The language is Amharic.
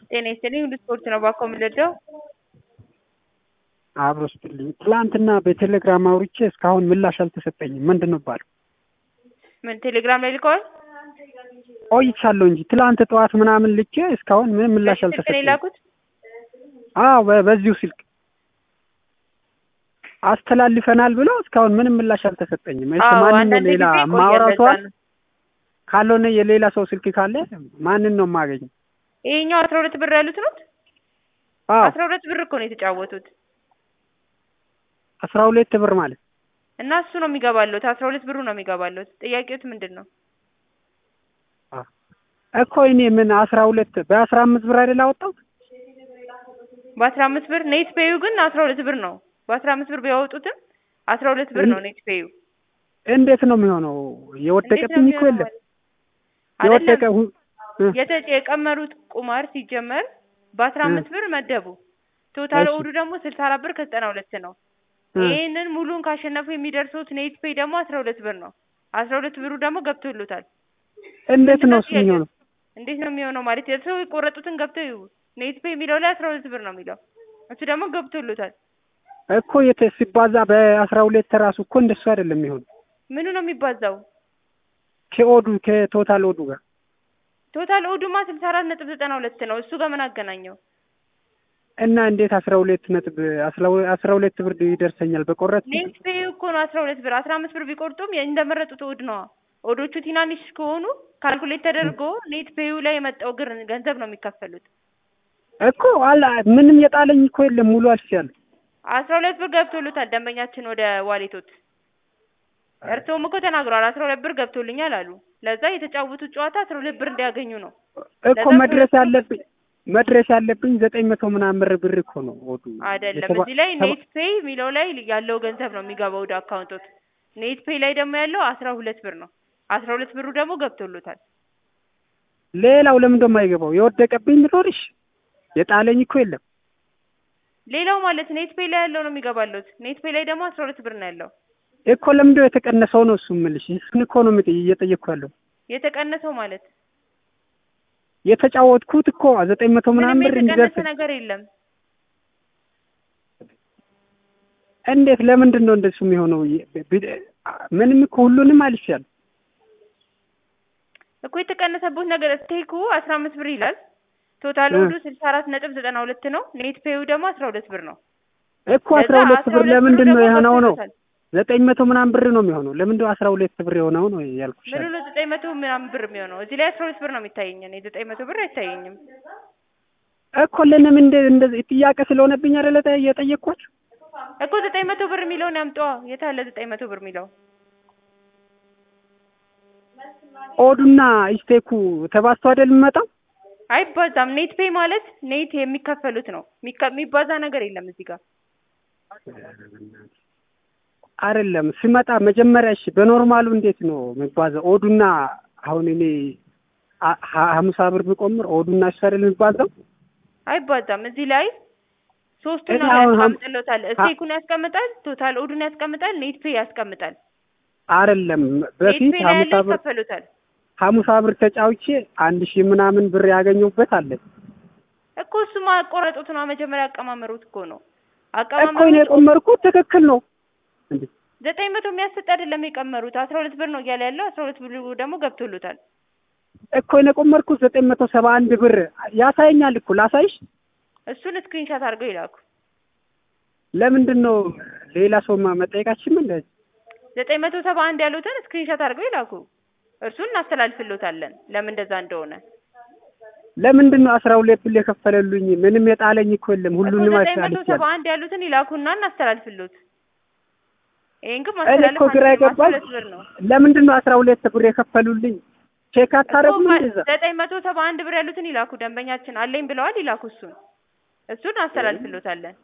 ጤና ይስጥልኝ ሁሉ ስፖርት ነው ባኮ የምልወደው አብሮ ስትልኝ ትላንትና በቴሌግራም አውርቼ እስካሁን ምላሽ አልተሰጠኝም። ምንድን ነው ባለው? ምን ቴሌግራም ላይ ልከዋል? ቆይቻለሁ እንጂ ትላንት ጠዋት ምናምን ልኬ እስካሁን ምንም ምላሽ በዚህ ስልክ ነው አልተሰጠኝም። የላኩት? አዎ በ- በዚሁ ስልክ አስተላልፈናል ብለው እስካሁን ምንም ምላሽ አልተሰጠኝም። እሺ አዎ ማንን ነው አንዳንድ ሌላ ጊዜ ይቆያል። ማውራው ለዛ ሰው አለ? ነው። ካልሆነ የሌላ ሰው ስልክ ካለ ማንን ነው የማገኘው? ይሄኛው አስራ ሁለት ብር ያሉት ነው። አዎ አስራ ሁለት ብር እኮ ነው የተጫወቱት አስራ ሁለት ብር ማለት እና እሱ ነው የሚገባለት። አስራ ሁለት ብሩ ነው የሚገባለት። ጥያቄዎት ምንድን ነው? እኮ እኔ ምን አስራ ሁለት በአስራ አምስት ብር አይደል አወጣሁት? በአስራ አምስት ብር ኔት ፔዩ ግን አስራ ሁለት ብር ነው። በአስራ አምስት ብር ቢያወጡትም አስራ ሁለት ብር ነው ኔት ፔዩ። እንዴት ነው የሚሆነው? የወደቀብኝ እኮ የለም የወደቀ አይደለም ሁ- እ- የተ- የቀመሩት ቁማር ሲጀመር በአስራ አምስት ብር መደቡ። ቶታል እሺ። ኦዱ ደግሞ ስልሳ አራት ብር ከዘጠና ሁለት ነው። እ- ይህንን ሙሉን ካሸነፉ የሚደርሱት ኔት ፔይ ደግሞ አስራ ሁለት ብር ነው። አስራ ሁለት ብሩ ደግሞ ገብቶሎታል። እንዴት ነው እሱ ጥያቄው? የሚሆነው? እንዴት ነው የሚሆነው ማለት የሰው የቆረጡትን ገብተው ይዩ። ኔት ፔይ የሚለው ላይ አስራ ሁለት ብር ነው የሚለው እሱ ደግሞ ገብቶሎታል። እኮ የተ ሲባዛ በአስራ ሁለት ራሱ እኮ እንደሱ አይደለም የሚሆነው ምኑ ነው የሚባዛው? ከኦዱ ከቶታል ኦዱ ጋር ቶታል ኦዱማ ስልሳ አራት ነጥብ ዘጠና ሁለት ነው። እሱ ጋር ምን አገናኘው? እና እንዴት አስራ ሁለት ነጥብ አስራ ሁ- አስራ ሁለት ብር ይደርሰኛል በቆረት ኔት ፔይ እኮ ነው አስራ ሁለት ብር። አስራ አምስት ብር ቢቆርጡም እንደመረጡት ኦድ ነዋ። ኦዶቹ ትናንሽ ከሆኑ ካልኩሌት ተደርጎ ኔት ፔዩ ላይ የመጣው ግር ገንዘብ ነው የሚከፈሉት። እኮ አላ ምንም የጣለኝ እኮ የለም ሙሉ አልፌያለሁ። አስራ ሁለት ብር ገብቶሎታል ደንበኛችን ወደ ዋሌቶት። እርስዎም እኮ ተናግረዋል። አስራ ሁለት ብር ገብቶልኛል አሉ። ለዛ የተጫወቱት ጨዋታ አስራ ሁለት ብር እንዲያገኙ ነው። እኮ ለዛ መድረስ ሁለቱ- ያለብኝ መድረስ ያለብኝ ዘጠኝ መቶ ምናምን ብር ብር እኮ ነው ኦዱ አይደለም የተባ- እዚህ ላይ ተባ- ኔት ፔይ የሚለው ላይ ያለው ገንዘብ ነው የሚገባው ወደ አካውንቶት። ኔት ፔይ ላይ ደግሞ ያለው አስራ ሁለት ብር ነው። አስራ ሁለት ብሩ ደግሞ ገብቶሎታል። ሌላው ለምን ደሞ አይገባው? የወደቀብኝ ብኖርሽ የጣለኝ እኮ የለም። ሌላው ማለት ኔት ፔይ ላይ ያለው ነው የሚገባለት። ኔት ፔይ ላይ ደግሞ አስራ ሁለት ብር ነው ያለው። እኮ ለምንድን ነው የተቀነሰው ነው እሱ የምልሽ። እሱን እኮ ነው የምጠ- እየጠየቅኩ ያለው የተቀነሰው ማለት የተጫወትኩት እኮ ዘጠኝ መቶ ምንም ምናምን ብር የተቀነሰ እንዲደርስ ነገር የለም። እንዴት ለምንድን ነው እንደሱ የሚሆነው? የ- ቢ- ምንም እኮ ሁሉንም አልፌያለሁ። እኮ የተቀነሰበት ነገር ስቴኩ አስራ አምስት ብር ይላል። ቶታል እ። ኦዱ ስልሳ አራት ነጥብ ዘጠና ሁለት ነው። ኔት ፔዩ ደግሞ አስራ ሁለት ብር ነው። እኮ አስራ ለዛ ሁለት ብር ብሩ ለምንድን ነው ደግሞ የሆነው ነው? ገብቶሎታል። ዘጠኝ መቶ ምናምን ብር ነው የሚሆነው። ለምንድን ነው አስራ ሁለት ብር የሆነው ነው ያልኩሽ። ምኑ ነው ዘጠኝ መቶ ምናምን ብር የሚሆነው? እዚህ ላይ አስራ ሁለት ብር ነው የሚታየኝ። እኔ ዘጠኝ መቶ ብር አይታየኝም። እኮ ለምን እንደ እንደዚህ ጥያቄ ስለሆነብኝ አይደለ ጠ- የጠየቅኳችሁ? እኮ ዘጠኝ መቶ ብር የሚለውን ያምጧ። የት አለ ዘጠኝ መቶ ብር የሚለው? ኦዱና ኢስቴኩ ተባዝቶ አይደል የሚመጣው? አይባዛም። ኔት ፔይ ማለት ኔት የሚከፈሉት ነው። የሚከ- የሚባዛ ነገር የለም እዚህ ጋር። አይደለም ሲመጣ መጀመሪያ እሺ፣ በኖርማሉ እንዴት ነው የሚባዛው? ኦዱና አሁን እኔ አ- ሀ- ሀምሳ ብር ብቆምር ኦዱና እሱ አይደል የሚባዛው? አይባዛም። እዚህ ላይ ሶስቱን እኔ ነው አሁን ሀም- ያስቀምጥሎታል። ስቴኩን ያስቀምጣል፣ ቶታል ኦዱን ያስቀምጣል፣ ኔት ፔይ ያስቀምጣል። አይደለም ኔት በፊት ፔይ ላይ ሀምሳ ያለው ብር ይከፈሉታል። ሀምሳ ብር ተጫውቼ አንድ ሺህ ምናምን ብር ያገኘሁበት አለ እኮ እሱ ማቆረጡት ነው መጀመሪያ አቀማመሩት እኮ ነው። እኮ እኔ አቀማመሩት የቆመርኩት ትክክል ነው እንዴ? ዘጠኝ መቶ የሚያሰጥ አይደለም የቀመሩት። አስራ ሁለት ብር ነው እያለ ያለው አስራ ሁለት ብር ደግሞ ገብቶሎታል። እኮ እኔ የቆመርኩት ዘጠኝ መቶ ሰባ አንድ ብር ያሳየኛል እኮ ላሳይሽ። እሱን ስክሪንሻት አድርገው ይላኩ። ለምንድን ነው ሌላ ሰው ማ- መጠየቃችን እንደ ዘጠኝ መቶ ሰባ አንድ ያሉትን ስክሪንሻት አድርገው ይላኩ። እርሱን እናስተላልፍሎታለን ለምን እንደዛ እንደሆነ። ለምንድን ነው አስራ ሁለት ብር የከፈለሉኝ? ምንም የጣለኝ እኮ የለም። እኮ ሁሉንም ዘጠኝ መቶ ሰባ አሳልፌያለሁ። አንድ ያሉትን ይላኩና እናስተላልፍሎት። ይሄን ግን እኔ ማስተላለፍ እኮ ግራ አንችልም። አስራ የገባኝ ሁለት ብር ነው ለምንድን ነው አስራ ሁለት ብር የከፈሉልኝ? ቼክ አታረጉም እንደዛ? ዘጠኝ መቶ ሰባ አንድ ብር ያሉትን ይላኩ። ደንበኛችን አለኝ ብለዋል፣ ይላኩ። እሱን እሱን እናስተላልፍሎታለን።